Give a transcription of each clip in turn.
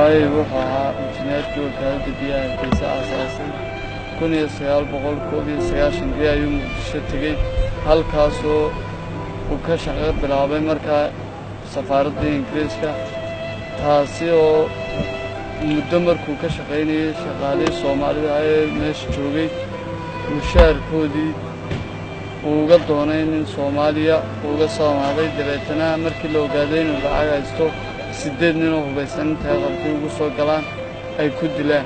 aabbahay wuxuu ahaa injineerkii wakaaladda biyaha hargeysa aasaasay kun iyo sagaal boqol koob iyo sagaashankii ayuu muqdisho tegey halkaasoo uu ka shaqo bilaabay markaa safaaraddii ingiriiska taasi oo muddo markuu ka shaqaynayay shaqaalihii soomaalida ee meesha joogay mushaarkoodii uu uga doonay nin soomaaliya uuga soo amaaday dabeetana markii la ogaaday inuu lacag haysto siddeed ninoo hubaysan intay qalkii ugu soo galaan ay ku dilaan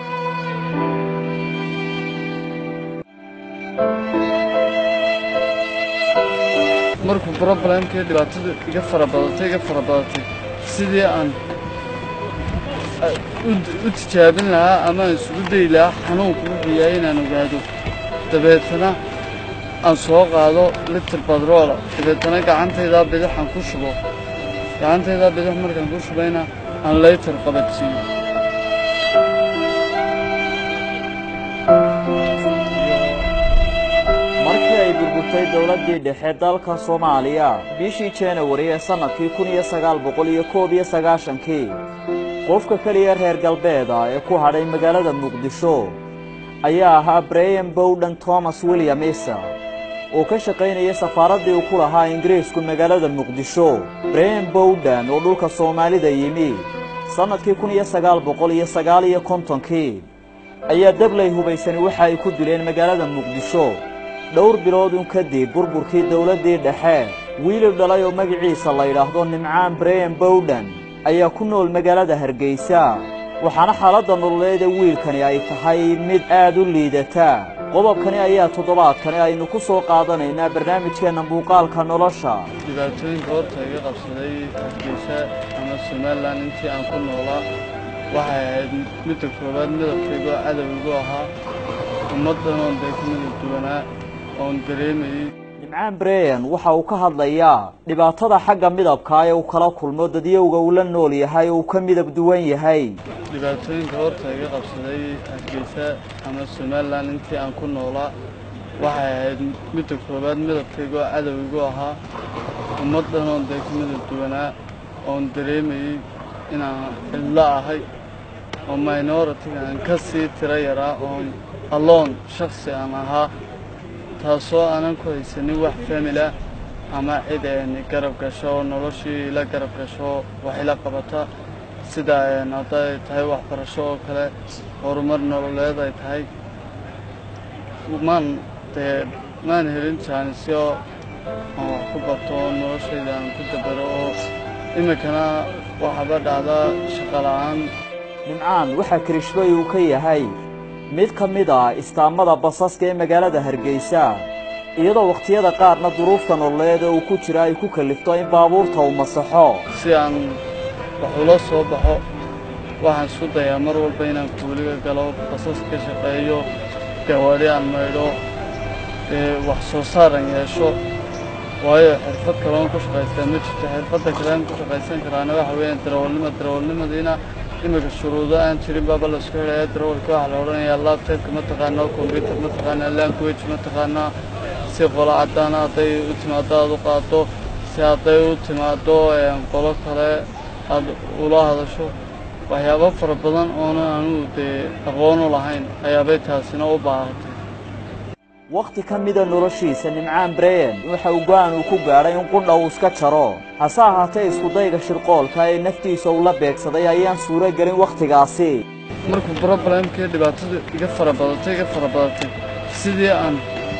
markuu broblemkii dhibaatada iga fara badatay iga fara badatay sidii aan u tijaabin lahaa ama aan isugu dayi lahaa xanuunku wuxuu yahay inaan ogaado dabeetana aan soo qaado litir badroola dabeetana gacantaydaa bidixaan ku shubo gacantaydaa bidix markaan ku shubayna aan laytar qabadsiiyo markii ay burburtay dowladdii dhexe dalka soomaaliya bishii janawari ee sannadkii kun iyo sagaal boqol iyo koob iyo sagaashankii qofka keliya reer galbeeda ee ku hadhay magaalada muqdisho ayaa ahaa braham bowdhan thomas william isa oo ka shaqaynayay safaaraddii uu ku lahaa ingiriisku magaalada muqdisho braham bowdhan oo dhulka soomaalida yimi sannadkii kun iyo sagaal boqol iyo sagaal iyo kontonkii ayaa dablay hubaysani waxa ay ku dileen magaalada muqdisho dhowr biloodun kadib burburkii dowladdii dhexe wiilil dhalay oo magaciisa la yidhaahdo nimcaan braham bowdhan ayaa ku nool magaalada hargeysa waxaana xaaladda nololeed ee wiilkani ay tahay mid aad u liidata qodobkani ayaa toddobaadkani aynu ku soo qaadanaynaa barnaamijkeenna muuqaalka nolosha dhibaatooyinka horta iga qabsaday hargeysa ama somalilan intii aan ku noolaa waxay ahayd midda koowaad midabkaygoo cadowgigu ahaa ummaddan oon dee ku midab duwanaa oon dareemayey nimcaan breyan waxa uu ka hadlayaa dhibaatada xagga midabka ee uu kala kulmo dadyowga uu la nool yahay oo uu ka midab duwan yahay dhibaatooyinka horta iga qabsaday hargeysa ama somalilan intii aan ku noolaa waxay ahayd midda koowaad midabkaygoo cadowgigu ahaa ummaddan oon dee ku midab duwanaa oon dareemayey inaan cidlo ahay oo minoritiga aan ka sii tiro yaraa oon alloon shaksi aan ahaa taasoo aanan ku haysanin wax famila ama cid garab gasho oo noloshii ila garab gasho wax ila qabata sida hadday tahay waxbarasho oo kale horumar nololeed ay tahay maan dee maan helin jaanisyo aan wax ku barto oo noloshayda aan ku dabaro oo iminkana waxaaba dhacdaa shaqo la'aan nimcaan waxaa kirishbay uu ka yahay mid ka mid ah istaamada basaska ee magaalada hargeysa iyadoo wakhtiyada qaarna duruufta nololeed ee uu ku jira ay ku kallifto in baabuurta uu masaxo si aan wax ula soo baxo waxaan isku dayaa mar walba inaan kuuliga galo basas ka shaqeeyo gawaadhi aan maydho ee wax soo saar aan yeesho waayo xirfad kaloon ku shaqaystaa ma jirto xirfadda kalean ku shaqaysan karaana waxa weeyaan darawalnimo darawalnimadiina iminka shuruudo aan jirin baaba laisku xidhaya darawalka waxaa la odhanayaa labtobka ma taqaanaa kombyutar ma taqaanaa language ma taqaanaa si qolo caddaana hadday u timaado aad u qaado si hadday u timaado qolo kale aad ula hadasho waxyaabo fara badan oona anugu dee aqoon u lahayn ayaabay taasina u baahatay wakhti ka mida noloshiisa nimcaan breyan waxa uu go'aan uu ku gaadhay in qudha uu iska jaro hase ahaatee iskudayga shirqoolka ee naftiisa uu la beegsaday ayaan suuro gelin wakhtigaasi markuu broblemkii dhibaatada iga fara badatay iga fara badatay sidii aan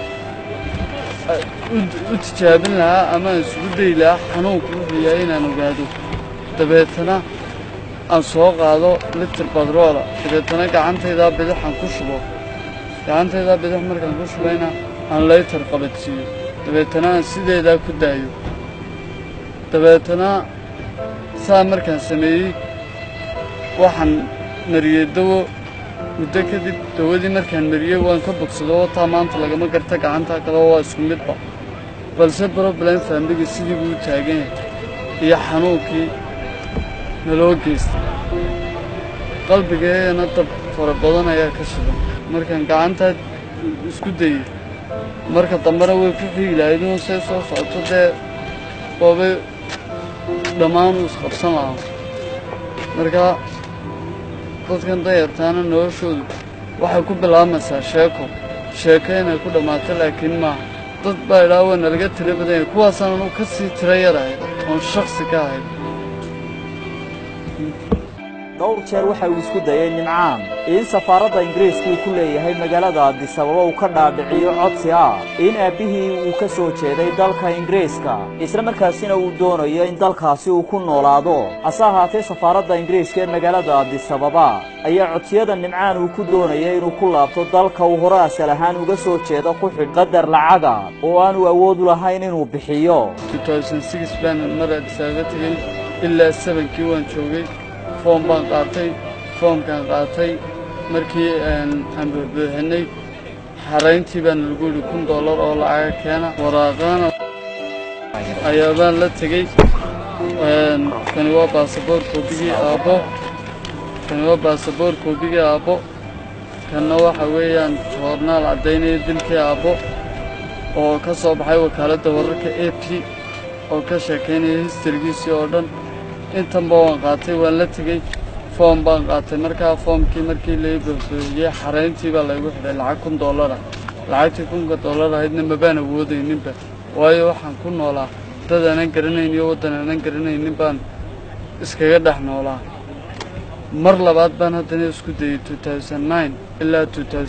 u tijaabin lahaa ama aan isugu dayi lahaa xanuunku wuxuu yahay inaan ogaado dabeetana aan soo qaado litir badroola dabeetana gacantaydaa bidixaan ku shubo gacantaydaa bidix markaan ku shubayna aan laytar qabadsiiyo dabeetana aan sideedaa ku daayo dabeetana saa markaan sameeyey waxaan mariyey dawo muddo kadib dawadii markaan mariyey waan ka bogsado oo taa maanta lagama garta gacantaa kale waa isku midba balse broblem faamligii sidii buu u taagan yahay iyo xanuunkii naloo geystay qalbigeegana dab fara badan ayaa ka shidan markaan gacantaa isku dayey marka dambena way ku xiigi lahayd inuu say soo socoto dee waabay dhammaan uu isqabsan lahaa marka dadkan dayartaana noloshoodu waxay ku bilaabmaysaa sheeko sheeko inay ku dhammaato laakiin maaha dad baa idhaa waa nalaga tiro badan yahay kuwaasaan anu ka sii tiro yarahay oon shaksi ka ahay dhowr jeer waxa uu isku dayay nimcaan in safaaradda ingiriisku uu ku leeyahay magaalada addisababa uu ka dhaadhiciyo codsi ah in aabbihii uu ka soo jeeday dalka ingiriiska isla markaasina uu doonayo in dalkaasi uu ku noolaado hase ahaatee safaaradda ingiriiska ee magaalada addisababa ayaa codsiyada nimcaan uu ku doonaya inuu ku laabto dalka uu hore asal ahaan uga soo jeedo ku xidh qadar lacaga oo aanu awood u lahayn inuu bixiyo baan mar addisababa tegey ilaa sabankii waan joogay foom baan qaatay foomkaan qaatay markii aan buuxbuuxinay xarayntii baana lagu yidhi kun dollar oo lacaga keena waraaqaana ayaa baan la tegey kani waa baasaboor koobigii aabbo kani waa baasaboor koobigii aabbo kanna waxa weeyaan joornaal caddaynaya dilkii aabbo oo ka soo baxay wakaaladda wararka a p oo ka sheekaynaya histarigiisii oo dhan intanba waan qaatay waan la tegey foom baan qaatay markaa foomkii markii lai buuxbuuxiyey xarayntii baa laygu xidhay lacag kun dollara lacagtii kunka dollar ahaydna mabaan awoodayninba waayo waxaan ku noolaa dad aanan garanayn iyo waddan aanan garanaynin baan iskaga dhex noolaa mar labaad baan haddana isku dayey ilaa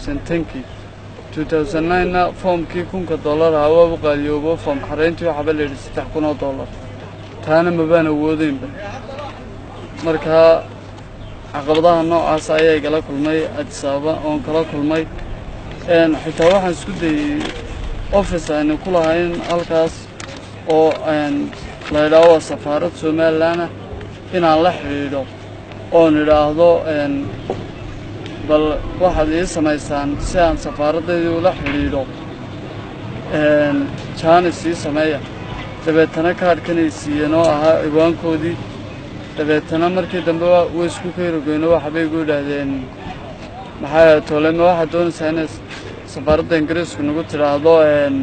kii na foomkii kunka dollar ahaa waa u qaaliyoobo foom xarayntii waxaaba layidhi saddex kun oo dollar taana mabaan awoodeynba markaa caqabadaha noocaas ayaa igala kulmay adisababa oon kala kulmay xitaa waxaan isku dayey office aynu ku lahayn halkaas oo la idhaaho waa safaarad somalilanah inaan la xidhiidho oon idhaahdo bal waxaad ii samaysaan si aan safaaradeydii ula xidhiidho jaanis ii sameeya dabeetana kaadhkanay siiyeen oo ahaa ciwaankoodii dabeetana markii dambe way isku kayrogeyno waxbay igu idhaahdeen maxaa toolema waxaad doonaysaa inay safaaradda ingiriisku nagu tidhaahdo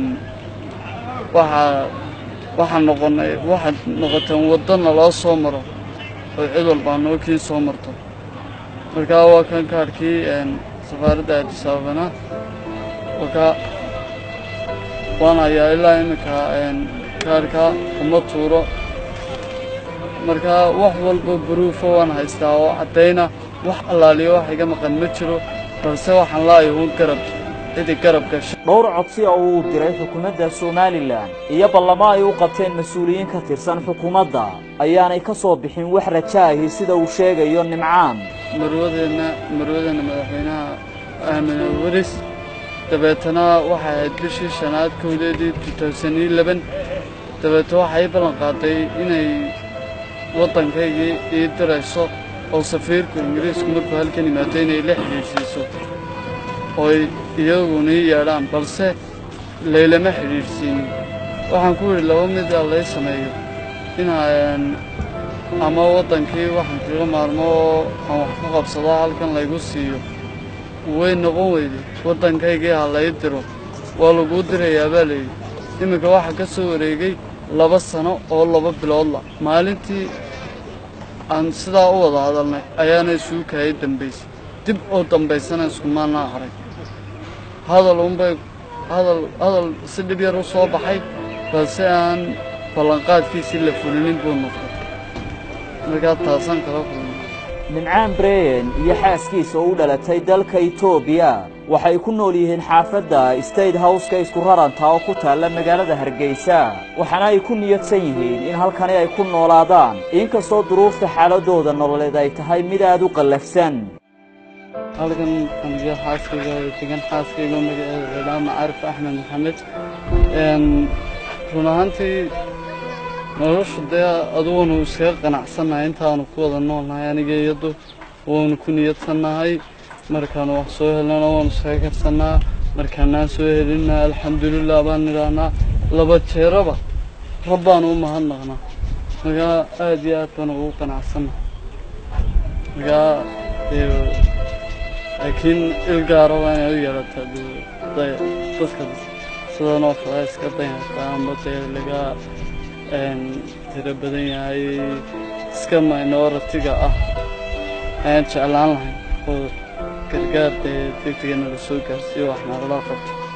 waxaa waxaan noqonay waxaad noqoteen waddana loo soo maro oo cid walbaa noo kiin soo marto markaa waa kan kaadhkii safaaradda addisababana wakaa waan hayaa ilaa iminka kaadhka uma tuuro markaa wax walba baruufa waan haystaa oo caddayna wax allaaliyo wax iga maqan ma jiro balse waxaan la'ayo uun garab cidi garab gasha dhowr codsi oo uu diray xukuumadda somalilan iyo ballamo ay u qabteen mas-uuliyiin ka tirsan xukuumadda ayaanay ka soo bixin wax rajaahi sida uu sheegayo nimcaan marwadeenna marwadeenna madaxweynaha aamine waris dabeetana waxay ahayd bishii shanaad kowdeedii dabeete waxay ii ballan qaaday inay waddankaygii ii dirayso oo safiirku ingiriisku markuu halkan yimaado inay la xidhiidhsiiso ooy iyaguna ii yeedhaan balse laylama xidhiidhsiinin waxaan ku yidhi laba mid a lay sameeyo inaan ama waddankii waxaan kaga maarmo oo aan wax ku qabsado halkan laygu siiyo way noqon weyday waddankaygii ha lay diro waa laguu dirayaa baa layidhi iminka waxaa ka soo wareegay laba sano oo laba biloodla maalintii aan sidaa u wada hadalnay ayaana isuu kaayay dambaysay dib oo dambaysana iskumaanaa haray hadal unbay hadal hadal si dhib yar u soo baxay balse aan ballanqaadkiisii la fulinin buu noqday markaa taasaan kala kulmay nimcaan breyen iyo xaaskiisa oo u dhalatay dalka etoobiya waxay ku nool yihiin xaafadda state howska isku raranta oo ku taalla magaalada hargeysa waxaana ay ku niyadsan yihiin in halkani ay ku noolaadaan inkastoo duruufta xaaladooda nololeed ay tahay mid aad u qallafsan halkan aniga xaaskayga degan xaaskayga magaceeda cidhaa macaarif axmed maxamed run ahaantii nolosha dee aduguanu iskaga qanacsannahay intaanu ku wada noolnahay aniga iyadu waanu ku niyadsannahay markaanu wax soo helnana waanu iskaga karsannaa markaanaan soo helinna alxamdulilah baan nidhaahnaa laba jeeraba rabbaanu u mahadnaqnaa markaa aad iyo aad baan ugu qanacsannahay markaa laakiin il gaara waa inay u yeelataa dadka sidanoo kale iska danyarta amba dee laga tiro badan yahay iska minoritiga ah ayaan jeclaan lahayn oo gargaar dee degdega nala soo gaarsiiyo wax nalala qabto